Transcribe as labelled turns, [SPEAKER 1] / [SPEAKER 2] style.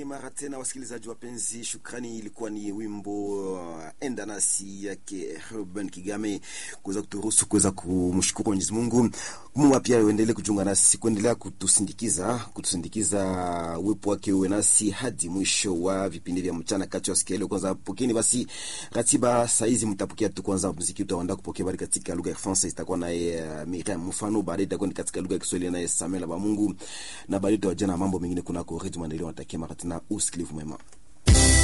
[SPEAKER 1] mara tena wasikilizaji wapenzi, shukrani. Ilikuwa ni wimbo uh, enda nasi yake Ruben Kigame kuweza kuturuhusu kuweza kumshukuru Mwenyezi Mungu. Mungu pia uendelee kujiunga nasi, kuendelea kutusindikiza, kutusindikiza, uwepo wake uwe nasi hadi mwisho wa vipindi vya mchana kati ya siku ile. Kwanza pokeni basi ratiba saa hizi, mtapokea tu kwanza muziki, utaenda kupokea bali katika lugha ya Kifaransa itakuwa naye uh, Miriam Mfano, baadaye itakuwa ni katika lugha ya Kiswahili naye Samuel Bamungu, na baadaye tutajana mambo mengine kunako Radio Maendeleo. Natakia mara tena usikilivu mwema.